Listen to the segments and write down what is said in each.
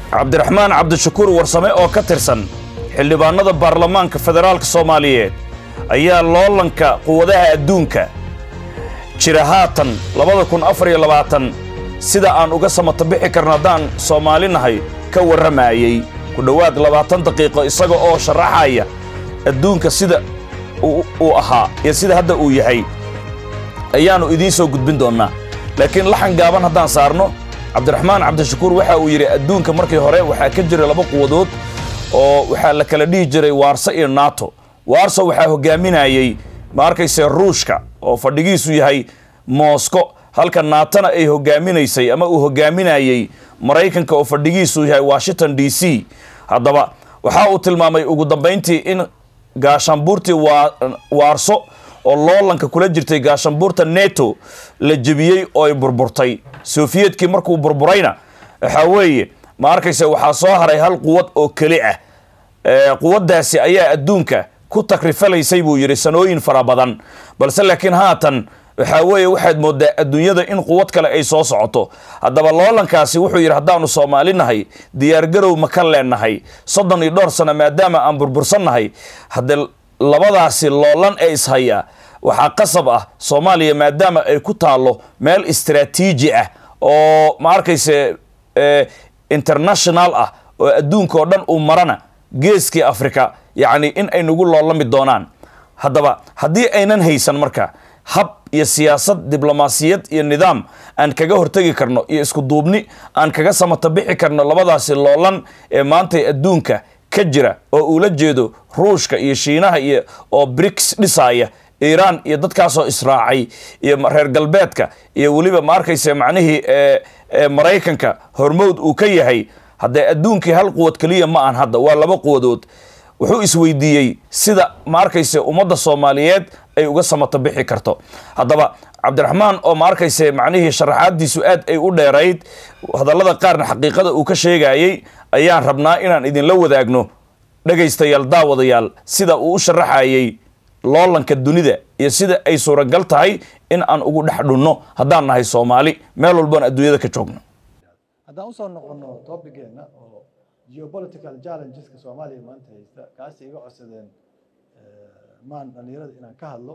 cabdiraxmaan cabdishakuur warsame oo ka tirsan xildhibaannada baarlamaanka federaalka soomaaliyeed ayaa loolanka quwadaha adduunka jira haatan labada kun afar iyo labaatan sida aan uga samata bixi karno haddaan soomaali nahay ka warramayey ku dhowaad labaatan daqiiqo isaga oo sharaxaya adduunka sida uu ahaa iyo sida hadda uu yahay ayaannu idiin soo gudbin doonnaa laakiin laxan gaaban haddaan saarno cabdiraxmaan cabdishakuur waxa uu yidhi adduunka markii hore waxaa ka jira laba quwadood oo waxaa la kala dhihi jiray waarso iyo nato waarso waxaa hogaaminayey ma arkayse ruushka oo fadhigiisu yahay moosko halka naatona ay hogaaminaysay ama uu hogaaminayey maraykanka oo fadhigiisu yahay washington d c haddaba waxa uu tilmaamay ugu dambayntii in gaashaanbuurtii waarso oo loolanka kula jirtay gaashaanbuurta neto la jebiyey oo ay burburtay sofiyetkii markuu burburayna waxaa weeye ma arkayse waxaa soo haray hal quwad oo keli ah quwaddaasi ayaa adduunka ku takrifalaysay buu yidhi sanooyin fara badan balse laakiin haatan waxaa weeye waxaad mooddaa adduunyada in quwad kale ay soo socoto haddaba loolankaasi wuxuu yidhi haddaannu soomaali nahay diyaargarow ma ka leennahay soddon iyo dhowr sano maadaama aan burbursannahay haddee labadaasi loolan ee ishaya waxaa qasab ah soomaaliya maadaama ay ku taallo meel istraatiiji ah oo ma arkayse international ah oo adduunka oo dhan uu marana geeskii africa yacni in ay nagu loolami doonaan haddaba haddii aynan haysan marka hab iyo siyaasad diblomaasiyad iyo nidaam aan kaga hortegi karno iyo isku duubni aan kaga samata bixi karno labadaasi loolan ee maantay adduunka ka jira oo uula jeedo ruushka iyo shiinaha iyo oo briks dhisaaya iiraan iyo dadkaasoo israacay iyo reer galbeedka iyo weliba ma arkayse macnihii maraykanka hormowd uu ka yahay haddee adduunkii hal quwad keliya ma aan hadda waa laba quwadood wuxuu isweydiiyey sida ma arkayse ummadda soomaaliyeed ay uga samata bixi karto haddaba cabdiraxmaan oo ma arkayse macnihii sharaxaaddiisu aad ay u dheerayd hadallada qaarna xaqiiqada uu ka sheegayey ayaan rabnaa inaan idinla wadaagno dhegaystayaal daawadayaal sida uu u sharaxayey loolanka dunida iyo sida ay suuragal tahay in aan ugu dhex dhunno haddaan nahay soomaali meel walboon adduunyada ka joogno haddaan usoo noqono tobigeenna oo geopolitical challengeska soomaaliya maanta haysta kaasi iga codsadeen maan dhallinyarada inaan ka hadlo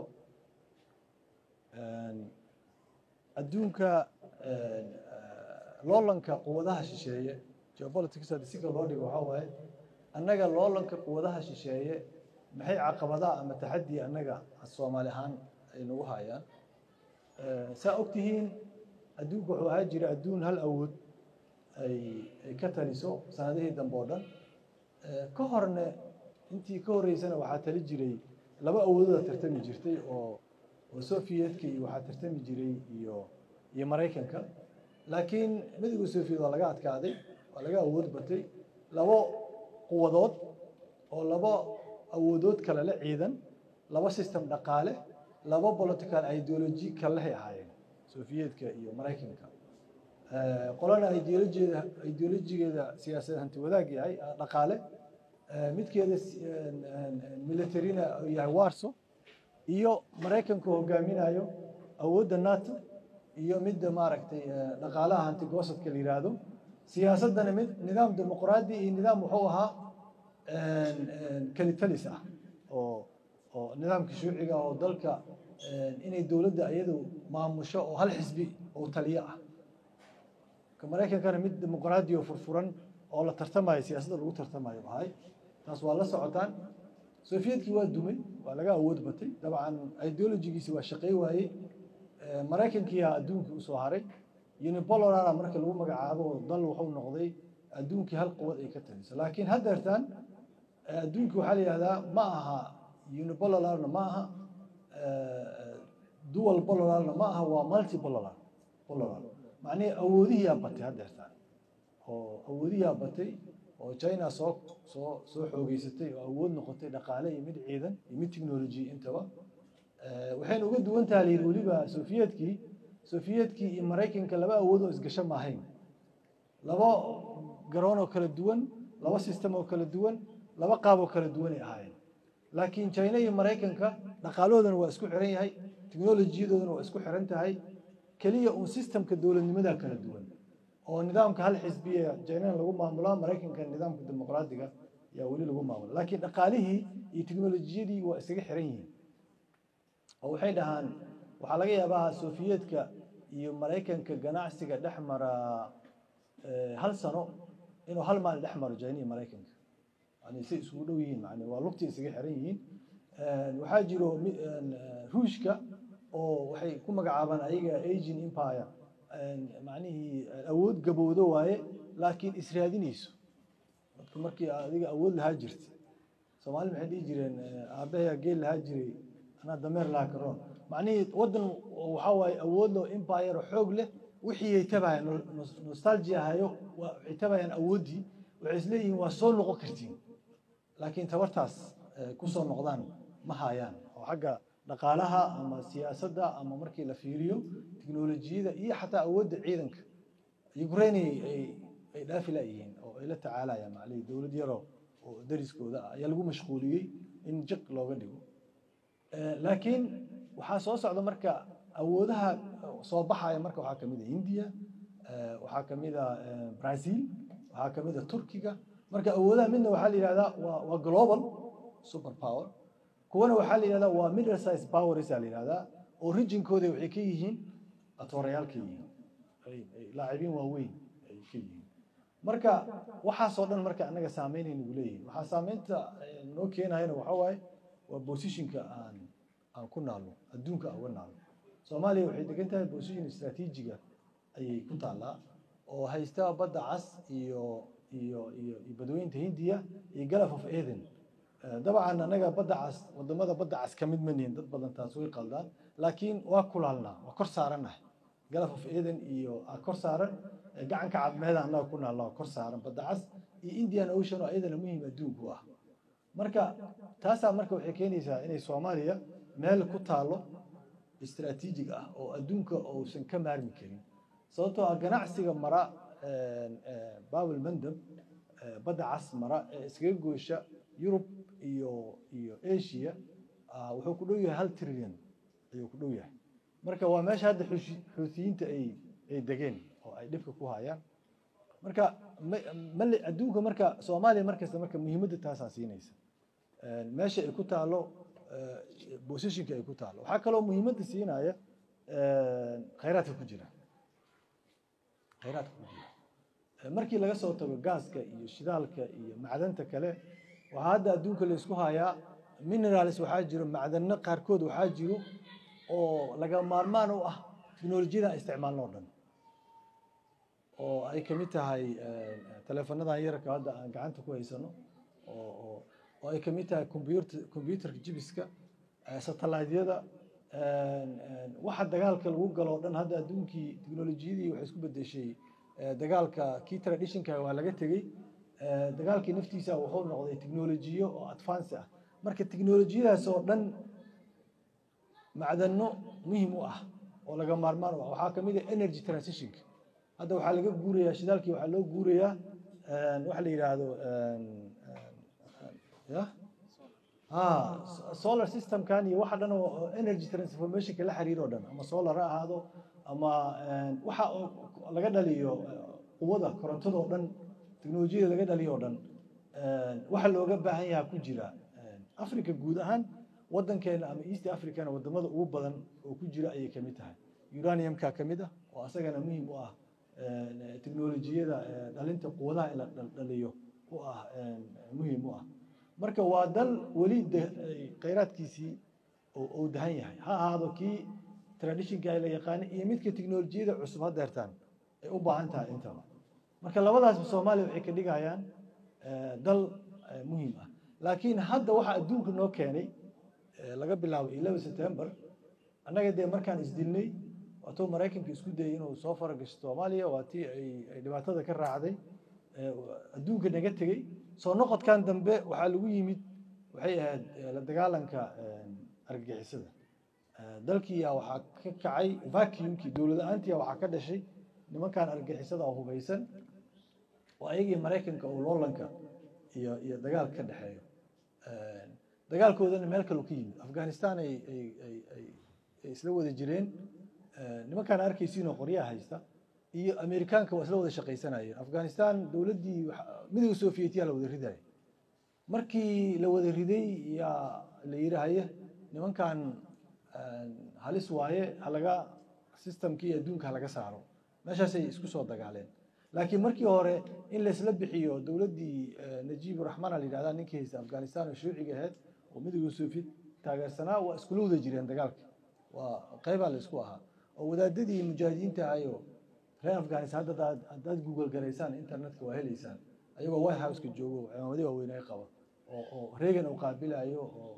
adduunka loolanka quwadaha shisheeye geopolitics hadii si kale loo dhigo waxaa waaye annaga loolanka quwadaha shisheeye maxay caqabadaha ama taxadii annaga soomaali ahaan ay nagu hayaan saa ogtihiin adduunka wuxuu ahaa jira adduun hal awood ay ay ka taliso sanadihii dambe oo dhan ka horne intii ka horreysana waxaa tali jiray laba awoododa tartami jirtay oo oo soviyedka iyo waxaa tartami jiray iyo iyo maraykanka laakiin midowga soviyed waa laga adkaaday waa laga awood batay labo quwadood oo laba awoodood kale la ciidan laba system dhaqaale laba political ideology kalehay ahaayeen soviyedka iyo maraykanka qolana ideolojigeeda ideolojigeeda siyaasadeed hanti wadaag yahay dhaqaale midkeeda militarina yahay warso iyo maraykanku hogaaminayo awoodda nato iyo midda maaragtay dhaqaalaha hanti goosadka la yiraahdo siyaasaddana mid nidaam dimuqraadi iyo nidaam wuxuu ahaa kalitalis ah oo oo nidaamka shuuciga oo dalka inay dowladda iyadu maamusho oo hal xisbi oo taliyo ah ka maraykankana mid dimuqraadi oo furfuran oo la tartamayo siyaasadda lagu tartamayo ahay taas waa la socotaan soviyedkii waa dumay waa laga awood batay dabcan ideologigiisi waa shaqey waayey maraykankiiyaa adduunkii usoo haray unipolarana marka lagu magacaabo dal wuxuu noqday adduunkii hal quwad ay ka taliso laakiin haddeertaan adduunkii waxaa la yihahdaa ma aha unipolarna ma aha dual polarna ma aha waa multipolar polar macnihii awoodihiyaa batay haddeertaan oo awoodihiyaa batay oo china soo soo soo xoogeysatay oo awood noqotay dhaqaale iyo mid ciidan iyo mid technology intaba waxayna uga duwan taha layidhi weliba soviyedkii soviyedkii iyo maraykanka laba awood oo isgasho maahayn laba garoon oo kala duwan laba system oo kala duwan laba qaab oo kala duwanay ahaayeen laakiin china iyo maraykanka dhaqaalahoodana waa isku xiran yahay technolojiyadoodana waa isku xiran tahay keliya uun systemka dowladnimadaa kala duwan oo nidaamka hal xisbiya jaynana lagu maamulaa maraykanka nidaamka dimuqraadiga yaa weli lagu maamula laakiin dhaqaalihii iyo teknolojiyadii waa isaga xiran yihiin oo waxay dhahaan waxaa laga yaabaa sofiyeetka iyo maraykanka ganacsiga dhex mara hal sano inuu hal maalin dhex maro jayna iyo maraykanka yani say isugu dhow yihiin man waa lugtii isaga xiran yihiin waxaa jiro ruushka oo waxay ku magacaabaan ayaga agin empire macnihii awood gabowdo waaye laakiin israadinayso dadku markii adiga awood lahaa jirta soomaali maxay dhihi jireen aabbahayaa geel lahaa jiray anaa dameer lahaa karoon macnihii waddan waxaa waaye awood loo empire oo xoog leh wixii ay tabayaan nostalgia hayo waxay tabayaan awooddii waxay isleeyihiin waa soo noqon kartiin laakiin tabartaas kusoo noqdaan ma hayaan oo xagga dhaqaalaha ama siyaasadda ama markii la fiiriyo teknolojiyada iyo xataa awoodda ciidanka ukraine ay dhaafi laayihiin oo ay la tacaalayaan maclihi dowlad yaro oo dariskooda ah ayaa lagu mashquuliyey in jiq looga dhigo laakiin waxaa soo socda marka awoodaha soo baxaya marka waxaa kamid a india waxaa kamid a brazil waxaa kamid a turkiga marka awoodaha midna waxaa la yihahdaa waa waa global super power kuwana waxaa la yihahdaa waa middle size powers aa la yihahdaa oo rijinkooda waxay ka yihiin atoorayaal ka yihiin laacibiin waaweyn ay ka yihiin marka waxaasoo dhan marka annaga saameynay nagu leeyihin waxaa saameynta noo keenayana waxaa waaye waa positionka aan aan ku naalno adduunka aan uga naalno soomaaliya waxay degan tahay position istraatiijiga ayay ku taallaa oo haysta badda cas iyo iyo iyo iyo badweynta hindiya iyo galaf of eden dabcan annaga badda cas wadamada badda cas ka mid ma nihin dad badan taas way qaldaan laakiin waa kulaalnaa waa kor saarannahay galaf of eden iyo kor saaran gacanka cadmeeda annaga ku naalna waa kor saaran badda cas iyo indian ocean oo iyadana muhiim adduunku ah marka taasaa marka waxay keenaysaa inay soomaaliya meel ku taalo istraatiijig ah oo adduunka uusan ka maarmi karin sababtoo ah ganacsiga mara babel mandab badda cas mara ee iskaga goosha yurub iyo iyo asia wuxuu ku dhow yahay hal trillion ayuu ku dhow yahay marka waa meesha hadda xuutiyiinta ay ay degeen oo ay dhibka ku hayaan marka male adduunka marka soomaaliya markasta marka muhiimadda taasaa siinaysa meesha ay ku taalo positionka ay ku taalo waxaa kaloo muhiimadda siinaya khayraadka ku jira khayraadka ku jira markii laga soo tago gaaska iyo shidaalka iyo macdanta kale waxaa hadda adduunka laysku hayaa minerals waxaa jiro macdano qaarkood waxaa jiro oo laga maarmaan u ah teknolojiyada aan isticmaalno o dhan oo ay kamid tahay teleefonadan yarka hadda aan gacanta ku haysano oo oo ay kamid tahay computer computerka jibiska satellaydyada waxa dagaalka lagu galo o dhan hadda adduunkii teknolojiyadii waxay isku bedeshay dagaalka kii traditionka waa laga tegey dagaalkii naftiisa wuxuu noqday teknolojiyo oo advance ah marka teknolojiyadaas oo dhan macdano muhim u ah oo laga maarmaan u ah waxaa kamid ah energy transitionka hadda waxaa laga guurayaa shidaalkii waxaa loo guurayaa waxa la yidhaahdo ya solar systemkan iyo waxa dhan oo energy transformationka la xiriir o dhan ama solar ha ahaado ama waxa laga dhaliyo quwada korontada oo dhan teknolojiyada laga dhaliyo o dhan waxa looga baahan yaha ku jira africa guud ahaan wadankeena ama east africana wadamada ugu badan oo ku jira ayay kamid tahay uraniumka kamid ah oo asagana muhiim u ah teknolojiyada dhalinta quwadaha in la dhaliyo u ah muhiim u ah marka waa dal weli khayraadkiisii uu dahan yahay ha ahaado kii traditionka la yaqaanay iyo midka teknolojiyada cusub ha deertaan ay u baahan tahay intaba marka labadaasba soomaaliya waxay ka dhigayaan dal muhiim ah laakiin hadda waxa adduunka noo keenay laga bilaabo eleven september annaga dee markaan isdilnay waatuu maraykanka isku dayay inuu soo faragasho soomaaliya waa tii ay dhibaatada ka raacday adduunka naga tegey soo noqodkan dambe waxaa lagu yimid waxay ahayd la dagaalanka argagixisada dalkiiya waxaa ka kacay vacuumkii dowlada-aantiya waxaa ka dhashay nimankan argagixisada oo hubaysan oo ayagii maraykanka oo loolanka iyo iyo dagaal ka dhexeeyo dagaalkoodana meel kaleu ka yimid afghanistan ay ay ay ay ay isla wada jireen nimankaan arkaysiinoo qoryaha haysta iyo amerikaanka waa isla wada shaqaysanayeen afghanistan dowladdii midowga sovietiya la wada ridaya markii la wada riday yaa la yidhi haye nimankan halis waaye halaga systemkii adduunka halaga saaro meeshaasay isku soo dagaaleen laakiin markii hore in laysla bixiyo dowladdii najiib raxmaan la yidhahda ninkii haysta afghanistan oo shuuciga ahayd oo midowga soviet taageersanaa waa iskula wada jireen dagaalka waa qeybaa la isku ahaa oo wadaadadii mujaahidiinta ahayo reer afghanistan hadda haddaad google garaysaan internetka waa helaysaan ayagoo white houseka joogo cimaamadi waaweyn ay qaba oo oo reagan uu qaabilayo oo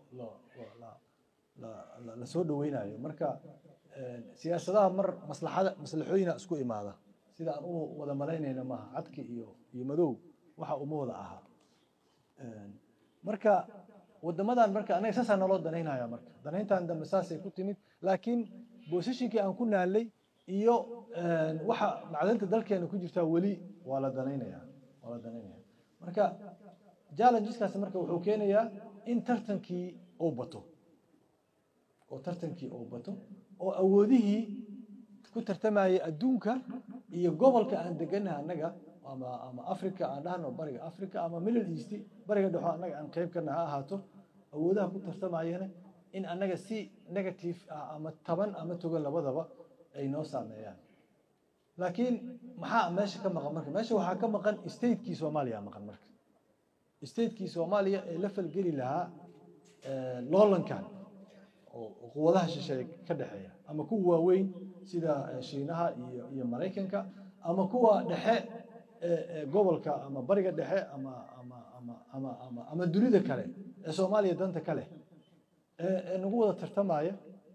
la soo dhaweynayo marka siyaasadaha mar maslaxada maslaxooyina isku imaada sida aan u wada malaynayna maaha cadki iyo iyo madow waxa uma wada ahaa marka wadamadan marka anaga saasaa naloo danaynaya marka danayntan dambe saasay ku timid laakiin boosashinkii aan ku naalay iyo waxa macdanta dalkeena ku jirtaa weli waa la danaynaya waa la danaynaya marka challengeskaas marka wuxuu keenayaa in tartankii uu bato oo tartankii uu bato oo awoodihii ku tartamayay adduunka iyo gobolka aan deganaha annaga ama ama africa aan dhahno bariga africa ama middle east bariga dhexo annaga aan qeyb kana ha ahaato awoodaha ku tartamayana in annaga si negative ah ama taban ama togan labadaba ay noo saameeyaan laakiin maxaa meesha ka maqan marka meesha waxaa ka maqan statekii soomaaliya maqan marka statekii soomaaliya ee la falgeli lahaa loolankan oo quwadaha shisheeye ka dhexeeya ama kuwa waaweyn sida shiinaha iyo iyo maraykanka ama kuwa dhexe ee gobolka ama bariga dhexe ama ama ama ama ama ama dunida kale ee soomaaliya danta ka leh ee nagu wada tartamaya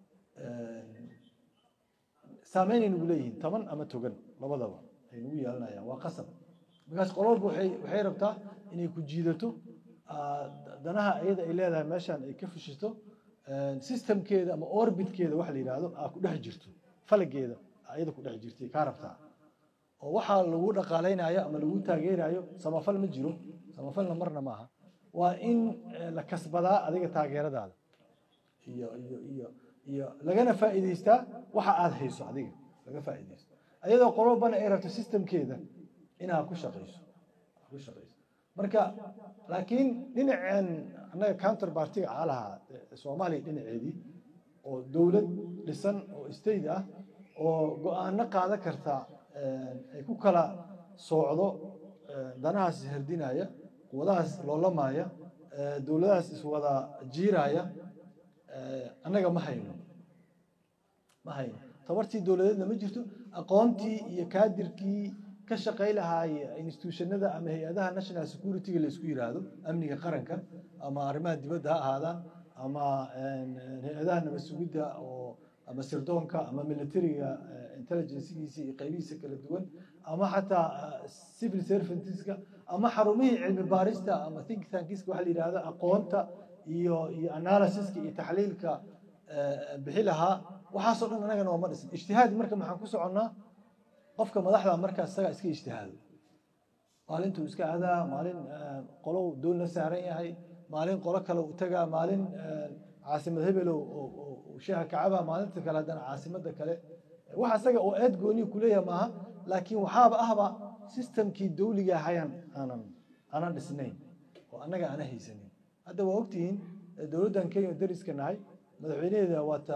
saameynay nagu leeyihiin taban ama togan labadaba ay nagu yeelanayaan waa qasab markaas qololba waxay waxay rabtaa inay ku jiidato danaha iyada ay leedahay meeshan ay ka fushisto systemkeeda ama orbitkeeda waxa la yidhaahdo aa ku dhex jirto falageeda ayada ku dhex jirtay kaa rabtaa oo waxaa lagu dhaqaalaynayo ama lagu taageerayo samafal ma jiro samafalna marna maaha waa in la kasbadaa adiga taageeradaada iyo iyo iyo iyo lagana faa'iidaystaa waxa aada hayso adiga laga faa'iidaysto ayadoo qolobana ay rabto systemkeeda inaad ku shaqayso ku shaqayso marka laakiin dhinaceen annaga counter partiga aa lahaa soomaaliya dhinaceedii oo dowlad dhisan oo state ah oo go-aano qaadan karta ay ku kala soocdo danahaas ishardinaya quwadahaas loolamaya dowladahaas iswada jiiraya annaga ma hayno ma hayno tabartii dowladeedna ma jirto aqoontii iyo kaadirkii ka shaqay lahaay institutionada ama hay-adaha national security-ga la isku yiraahdo amniga qaranka ama arrimaha dibadda ha ahaadaan ama hay-adaha nabad sugidda oo ama sirdoonka ama militariga intelligencegiisa iyo qaybihiisa kala duwan ama xataa civil servantska ama xarumihii cilmi baarista ama think tankiska waxa la yidhahdo aqoonta iyo iyo analysiska iyo taxliilka bixi lahaa waxaasoo dhan anagana waa ma dhisin ijtihaad marka maxaan ku soconnaa qofka madaxda markaas isagaa iska ijtihaado maalintuu iska adaa maalin qolow doon la saaran yahay maalin qolo kale u tagaa maalin caasimad hebelow oo sheeha kacaba maalinta kale haddana caasimada kale waxa isaga oo eed gooni kuleeyahay maaha laakiin waxaaba ahba systemkii dawliga ahayaan aanan aanan dhisnayn oo annaga aana haysanin hadda waa ogtihiin dowladdan kenya dariska nahay madaxweynaheeda waata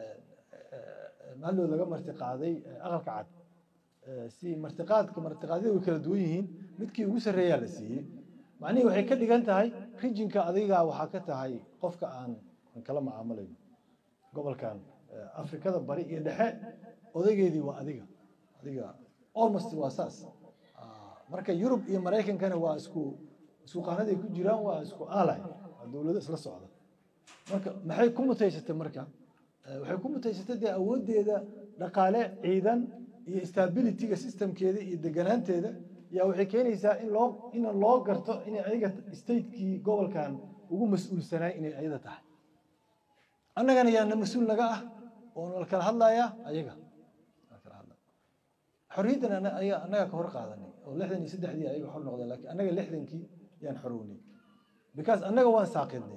maaldood laga marti qaaday aqalka cad si martiqaadka martiqaadyada way kala duwan yihiin midkii ugu sarreeyaa la siiyey macnihii waxay ka dhigan tahay rijinka adiga waxaa ka tahay qofka aan kala macaamalayo gobolkan afrikada bari iyo dhexe odaygeedii waa adiga adiga almost waa saas marka yurub iyo maraykankana waa isku isku qaanaday ku jiraan waa isku aalay waa dowlado isla socda marka maxay ku mutaysatay marka waxay ku mutaysatay dee awooddeeda dhaqaale ciidan iyo stabilityga systemkeeda iyo deganaanteeda yaa waxay keenaysaa in loo in loo garto inay ayaga statekii gobolkan ugu mas-uulsanaay inay ayada tahay annagana yaana mas-uul naga ah oo nala kala hadlayaa ayaga xorriyaddan annaga ka hor qaadanay oo lixdan iyo saddexdii ayaga xor noqdeen laakiin annaga lixdankii yaan xorownay because annaga waan saaqidnay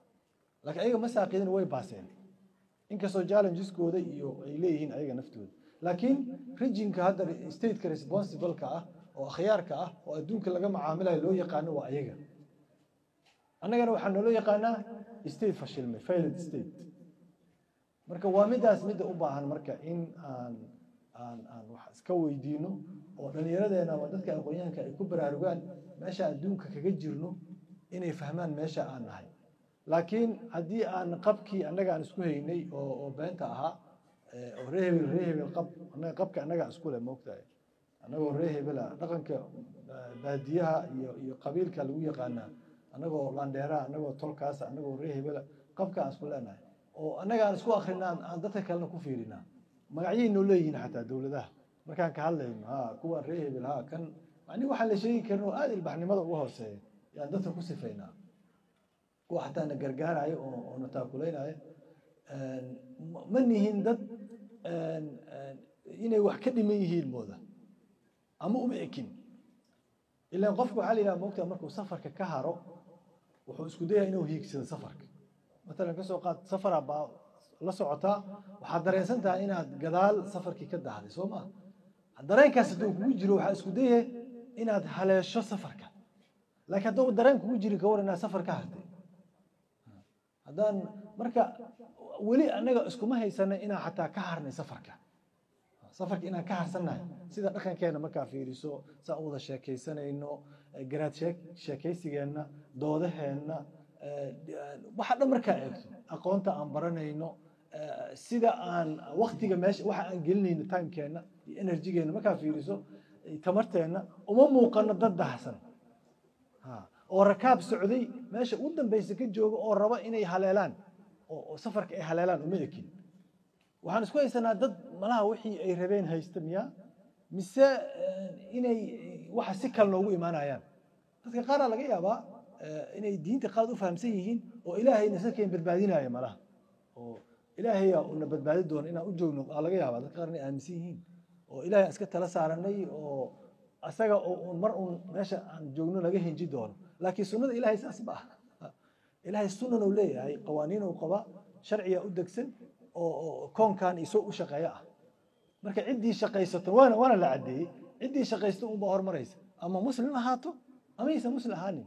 laakiin ayaga ma saaqidin way baaseen inkastoo challengesskooda iyo ay leeyihiin ayaga naftooda laakiin rijinka hadda stateka responsibleka ah oo akhyaarka ah oo adduunka laga macaamilayo loo yaqaano waa ayaga annagana waxaa nooloo yaqaanaa state fashilmay failed state marka waa midaas midda u baahan marka in aan aan aan wax iska weydiino oo dhallinyaradeena ama dadka aqoonyahanka ay ku baraarugaan meesha adduunka kaga jirno inay fahmaan meesha aan nahay laakiin haddii aan qabkii annaga aan isku haynay oo oo beenta ahaa oo ree hebel ree hebel qab annaga qabka annaga isku leh moogtahay annagoo ree hebela dhaqanka baadiyaha iyo iyo qabiilka lagu yaqaanaa annagoo landheeraha annagoo tolkaasa annagoo ree hebela qabka aan isku leenahay oo annaga aan isku akrinaa aan dadka kalena ku fiirinaa magacyay noo leeyihiin xataa dowladaha markaan ka hadlayno ha kuwan ree hebel ha kan macni waxaan la sheegi karin oo aada ilbaxnimada uga hooseeya yaan dadka ku sifaynaa kuwa xataa na gargaarayo oo oo na taakulaynayo ma nihin dad inay wax ka dhiman yihiin mooda ama uma ekin ilaan qofka waxaa la yidhaha moogtaa markuu safarka ka haro wuxuu isku dayaya inuu hiigsado safarka matalan ka soo qaad safara baa la socotaa waxaad dareensan tahay inaad gadaal safarkii ka dahday soo maa dareenkaas hadduu kugu jiro waxaa isku dayaya inaad haleesho safarka laakiin hadduu dareen kugu jiri ka war inaad safar ka hartay haddaan marka weli annaga iskuma haysana inaan xataa ka harnay safarka safarka inaan ka harsannahay sida dhaqankeena markaa fiiriso saa u wada sheekaysanayno garaad sheekaysigeenna doodaheenna waxa dhan markaa eegto aqoonta aan baranayno sida aan waktiga meesha waxa aan gelinayno timekeenna iyo enerjigeenna markaa fiiriso tamarteenna uma muuqano dad dahsan oo rakaab socday meesha u dambeysa ka jooga oo raba inay haleelaan oo safarka ay haleelaan uma ekin waxaan isku haysanaa dad malaha wixii ay rabeen haysta miya mise inay waxa si kale noogu imaanayaan dadka qaaraa laga yaabaa inay diinta qalad u fahamsan yihiin oo ilaahayna sarkeen badbaadinaya malaha oo ilaahaya una badbaadi doono inaan u joogno aa laga yaabaa dadka qaar inay aaminsan yihiin oo ilaahay aan iska tala saaranay oo asaga oo mar uun meesha aan joogno laga henji doono laakiin sunnada ilaahay saas ma aha ilaahay sunnan uu leeyahay qawaaniin uu qaba sharciga u degsan oo koonkan isoo u shaqeeyo ah marka ciddii shaqaysato waana waana la caddeeyey ciddii shaqaysto unbaa hormaraysa ama muslim ahaato ama aysan muslim ahaanin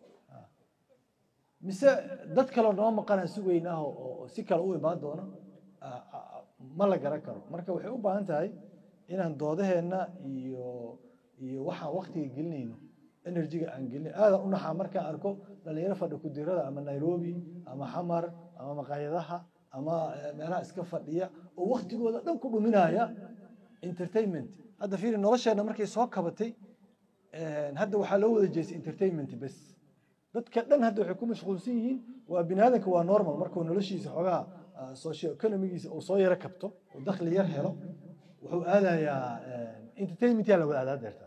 mise dad kaleo noo maqanaan sugaynaa oo si kale u imaan doono ma la garan karo marka waxay u baahan tahay inaan doodaheenna iyo iyo waxaan waktiga gelinayno enerjiga aan gelin aadan u naxaa markaan arko dhalinyaro fadhi kudirada ama nairobi ama xamar ama maqaayadaha ama meelaha iska fadhiya oo waktigooda dhan ku dhuminaya entertainment hadda fiiri nolosheenna markay soo kabatay hadda waxaa loo wada jeestay entertainment bes dadka dhan hadda waxay ku mashquulsan yihiin waa bini aadanka waa normal markuu noloshiisa xoogaa socio economigiisa uu soo yaro kabto uu dakhli yar helo wuxuu aadayaa entertainment yaa la wada aadaa deerta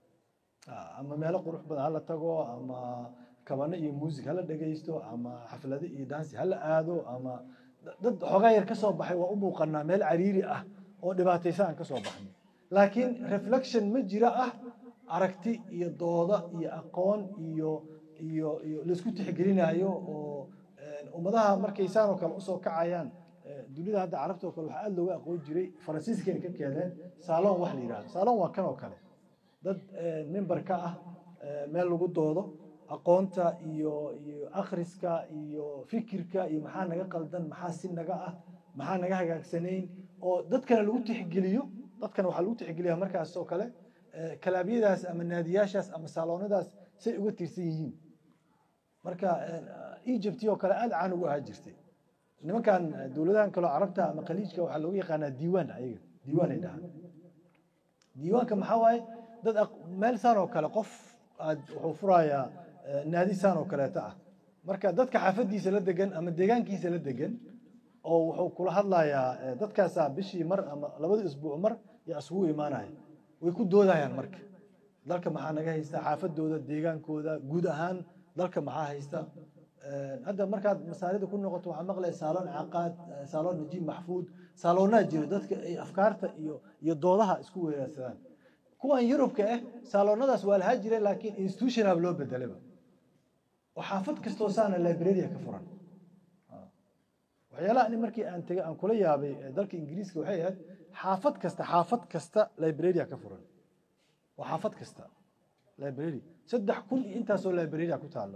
ama meelo qurux badan hala tago ama kabano iyo music hala dhegaysto ama xaflado iyo dansi hala aado ama dad xoogaa yar ka soo baxay waa u muuqanaa meel cariiri ah oo dhibaataysan aan ka soo baxnay laakiin reflection ma jira ah aragti iyo dooda iyo aqoon iyo iyo iyo laisku tixgelinayo oo ummadaha markay saan oo kale usoo kacayaan dunida hadda carabta oo kale waxaa aada looga aqoon jiray faransiiskayna ka keeneen saalon wax la yidhahdo saalon waa kan oo kale dad member ka ah meel lagu doodo aqoonta iyo iyo akhriska iyo fikirka iyo maxaa naga qaldan maxaa si naga ah maxaa naga hagaagsanayn oo dadkana lagu tixgeliyo dadkana waxaa lagu tixgeliyaa markaas oo kale kalaabyadaas ama naadiyaashaas ama saaloonadaas say uga tirsan yihiin marka egypt oo kale aada caan ugu ahaa jirtay nimankan dowladahan kaleo carabta ama khaliijka waxaa loogu yaqaanaa diiwaan ayaga diiwaan ay dhahaan diiwaanka maxaa waaye dad meel saan oo kale qof aad wuxuu furayaa naadi saan oo kaleeta ah marka dadka xaafadiisa la degan ama deegaankiisa la degan oo wuxuu kula hadlayaa dadkaasaa bishii mar ama labadii isbuuc mar yaa isugu imaanaya way ku doodayaan marka dalka maxaa naga haysta xaafadooda deegaankooda guud ahaan dalka maxaa haysta hadda markaad masaarida ku noqoto waxaa maqlaya saaloon caqaad saaloon najiib maxfuud saaloonaa jira dadka ay afkaarta iyo iyo doodaha isku weeraarsadaan kuwan yurubka ah saaloonadaas waa lahaa jira laakiin institutionab loo bedelaba oo xaafad kastoo saana libraria ka furan waxyaalaha ani markii aan tegay aan kula yaabay dalka ingiriiska waxay ahayd xaafad kasta xaafad kasta librarya ka furan waa xaafad kasta library saddex kun iyo intaasoo librarya ku taalo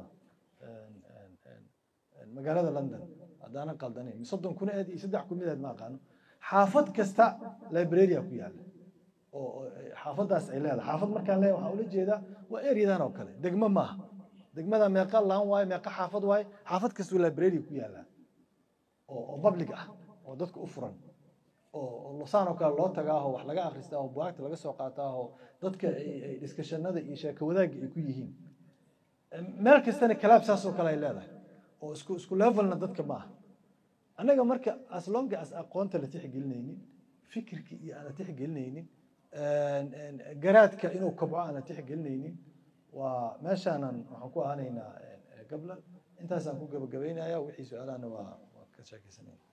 magaalada london haddaanan qaldanayn soddon kun eed iyo saddex kun mideed ma aqaano xaafad kasta librarya ku yaala oo oo xaafadaas ay leedahay xaafad markaan leeyahay waxaa ula jeedaa waa eryadan oo kale degmo maaha degmada meeqa laan waaye meeqa xaafad waaye xaafad kastuu library ku yaalaa oo oo public ah oo dadka u furan oo oo losaan oo kale loo tagaaho wax laga akhristaa oo bugaagta laga soo qaataaho dadka ay ay diskashanada iyo sheeko wadaagga ay ku yihiin meel kastana kalaab saas oo kale ay leedahay oo isku isku levelna dadka ma aha annaga marka as long as aqoonta la tixgelinaynin fikirkii iyo aan la tixgelinaynin garaadka inuu kobco aan la tixgelinaynin waa meeshaanan waxaan ku ahanaynaa gabla intaasaan ku gabagabaynaya wixii su-aalahana waa waa ka sheekaysanaya